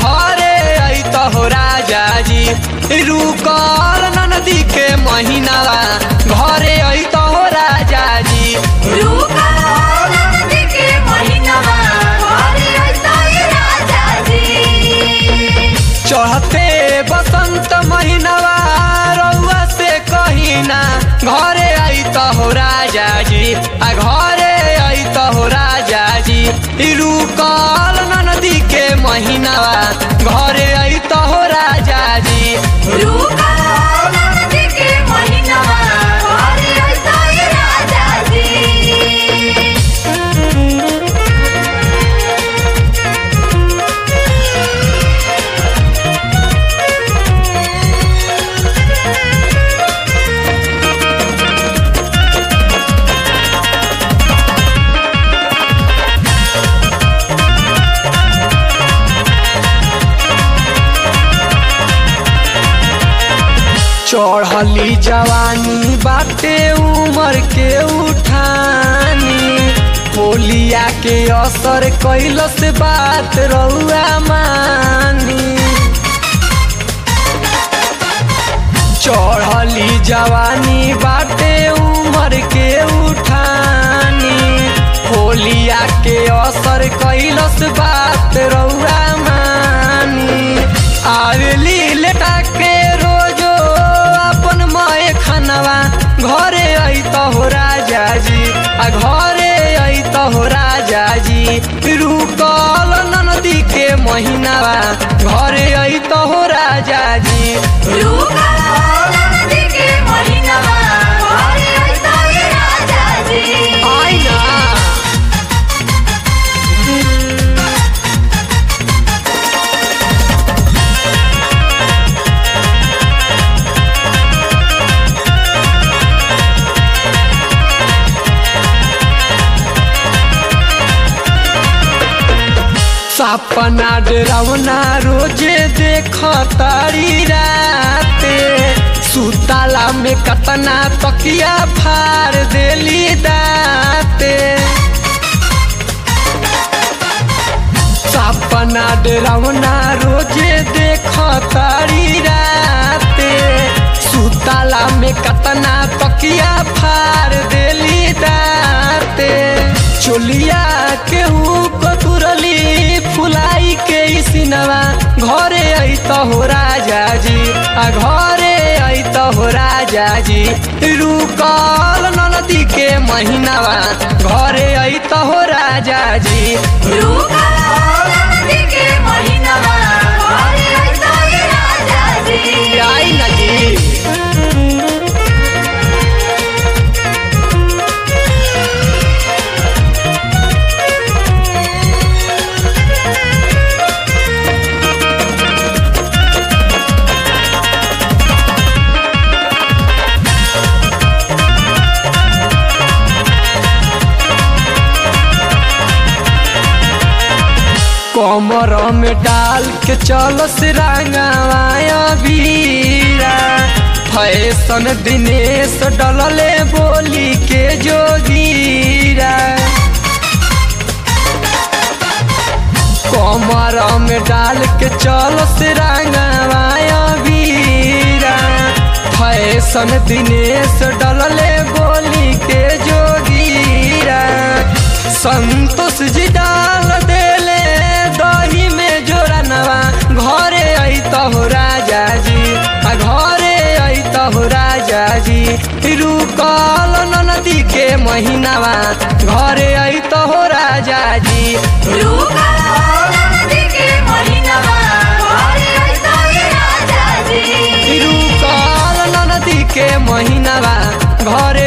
घरे अत हो राजा जी रुकल नदी के महीनावा घरे अत हो राजा जी रुका नदी के महीनावा घरे अइता ए राजा जी चढ़ते बसंत महीनावा रउआ से कहीना घरे अत हो राजा जी आ घरे अत हो राजा जी रुकल नदी के महीनावा घरे अत हो राजा जी रुका नदी के महीनावा घरे अइता ए राजा जी चढ़ली जवानी बाटे उमर के उठानी होलिया के असर कैलस बात रउआ मानी चढ़ली जवानी बाटे उमर के उठानी होलिया के असर कैलस बात रउआ मानी आवेली लेटा के रोजो अपन माए खानवा घरे अत हो राजा जी आ घरे अत हो राजा जी रुकल नदी के महीनावा घरे अत हो राजा जी रुका नदी के महीनावा घरे अइता ए राजा जी आइना सपना डरावना रोजे देख तारी राते सुताला में कतना तकिया फाड़ देली दाते सपना डरावना रोजे देख तारी राते सुताला में कतना तकिया फाड़ देली दाते चोलिया केहू कतुरली फुलाई के सिनवा घरे अत हो राजा जी आ घरे अत हो राजा जी रुकल नदी के महीनावा घरे अत हो राजा जी रुका नदी के महीनावा घरे अइता ए राजा जी आई नदी कमर में डाल के चलो से रंगवाया बीरा फैशन दिनेश डलले बोली के जोगीरा कमर में डाल के चलो से रंगवाया बीरा फैशन दिनेश डलले बोली के जोगीरा संतोष जी डाल देले दही में जोरनवा घरे अत हो राजा जी आ घरे अत हो राजा जी रुकल नदी के महीनावा घरे अत हो राजा जी रुका नदी के महीनावा घरे अइता ए राजा जी रुकल नदी के महीनावा घरे